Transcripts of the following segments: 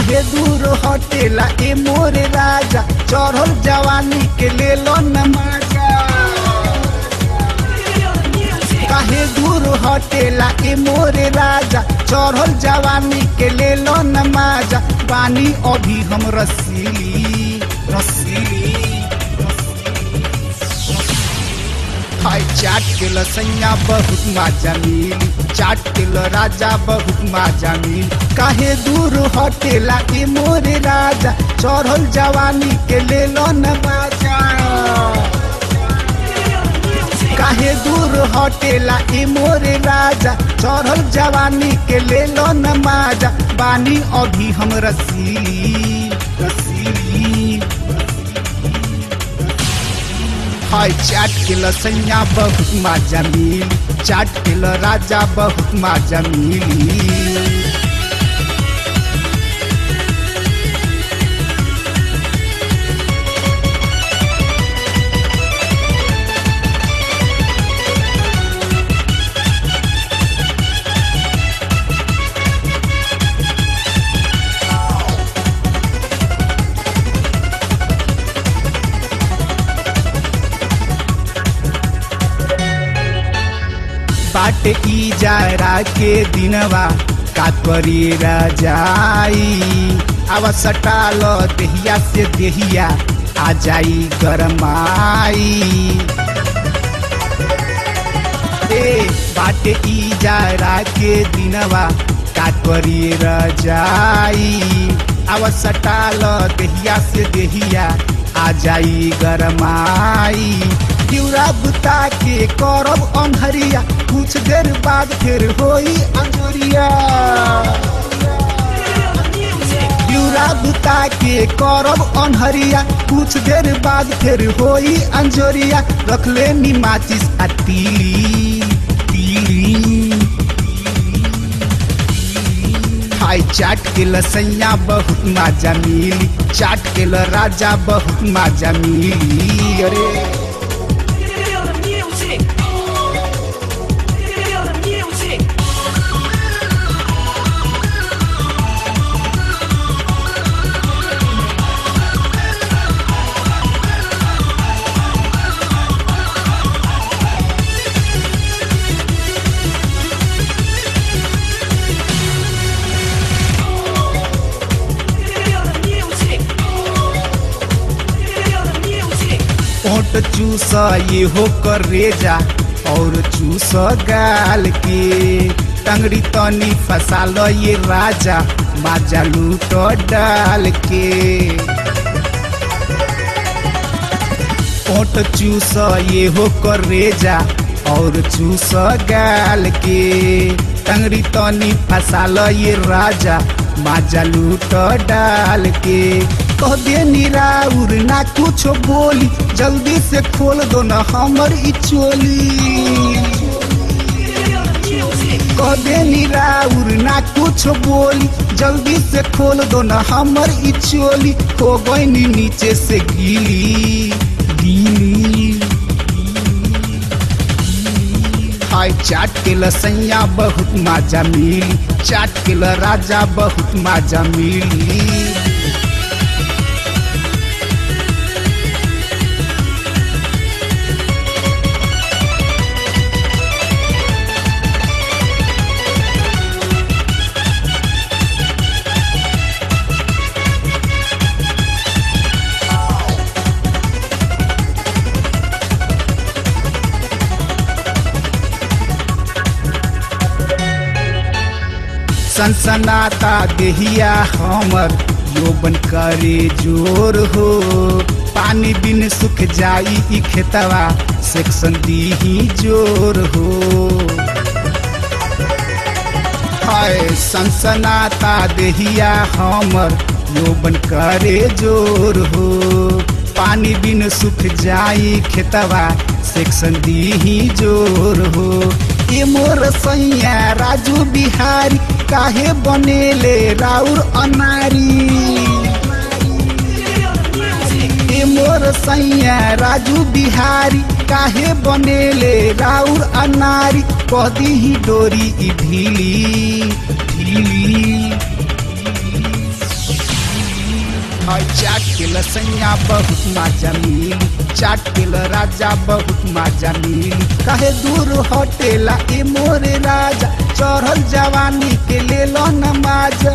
काहे दूर हटेला ए मोरे राजा चढ़ल जवानी के ले लो नमाजा काहे दूर हटेला ए मोरे राजा चढ़ल जवानी के ले लो नमाजा पानी अभी हम रसीली रसीली हाय चाट के लसैया बहुत माजा मिली चाट के ल राजा बहुत माजा मिली काहे दूर हटेला ए मोरे राजा चढ़ल जवानी के ले लो नमाजा काहे दूर हटेला ए मोरे राजा चढ़ल जवानी के ले लो नमाजा बानी अभी हम रसीली रसीली हाय चाट के लसैया बहुत माजा मिली चाट के ल राजा बहुत माजा मिली बाट ई जारा के दिनवा का करी राजाई आवा सटाल देहिया से देहिया आ जाई गरमाई ए बाटे ई जारा के दिनवा का करी राजाई आवा सटाल देहिया से देहिया आ जाई गरमाई दिउरा बुता के करब अन्हरिया कुछ देर बाद फिर होई अंजोरिया दिउरा बुता के करब अन्हरिया कुछ देर बाद फिर होई अंजोरिया रखले नी माचिस आ तीली तीली हाय चाट के लसैया बहुत माजा मिली चाट के ल राजा बहुत माजा मिली अरे Feel the music. Feel the music. Feel the music. Feel the music. ओट चूस ये हो कर रेजा और चूस गाल के टंगड़ी तनी फसाल ये राजा माजा लूट डाल के ओट चूस ये हो कर रेजा और चूस गाल के टंगड़ी तनी फसाल ये राजा माजा लूट डाल के कह दे निराउर ना कुछ बोली जल्दी से खोल दो ना हमर ई चोली Feel the music. कह दे निराउर ना कुछ बोली जल्दी से खोल दो ना हमर ई चोली हो गई नीचे से गीली गीली हाय चाट के लसैया बहुत माजा मिली चाट के ल राजा बहुत माजा मिली सनसनाता देहिया हमर यौवन करे जोर हो पानी बिन सुख जाई ई खेतवा सेक्शन दीही जोर हो हाय सनसनाता देहिया हमर यौवन करे जोर हो पानी बिन सुख जाई खेतवा सेक्शन दीही जोर हो ए मोर सैया राजू बिहारी काहे बनेले राउर अनारी ए मोर सैया राजू बिहारी काहे बनेले राउर अनारी कदी ही डोरी ई ढीली ढीली के लसैया बहुत माजा मिली चाट के ल राजा बहुत माजा मिली काहे दूर हटेला ए मोरे राजा चढ़ल जवानी के ले लो न माजा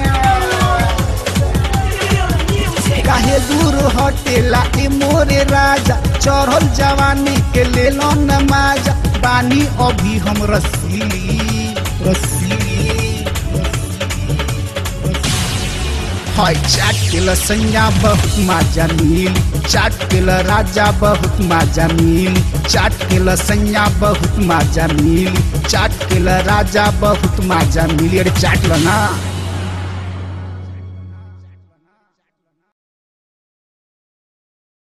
Music. काहे दूर हटेला ए मोरे राजा चढ़ल जवानी के ले लो न माजा बानी अभी हम रसीली रसीली हाय चाट के लसैया बहुत माजा मिली चाट के ल राजा बहुत माजा मिली चाट के लसैया बहुत माजा मिली चाट के ल राजा बहुत माजा मिली अरे चाट लो ना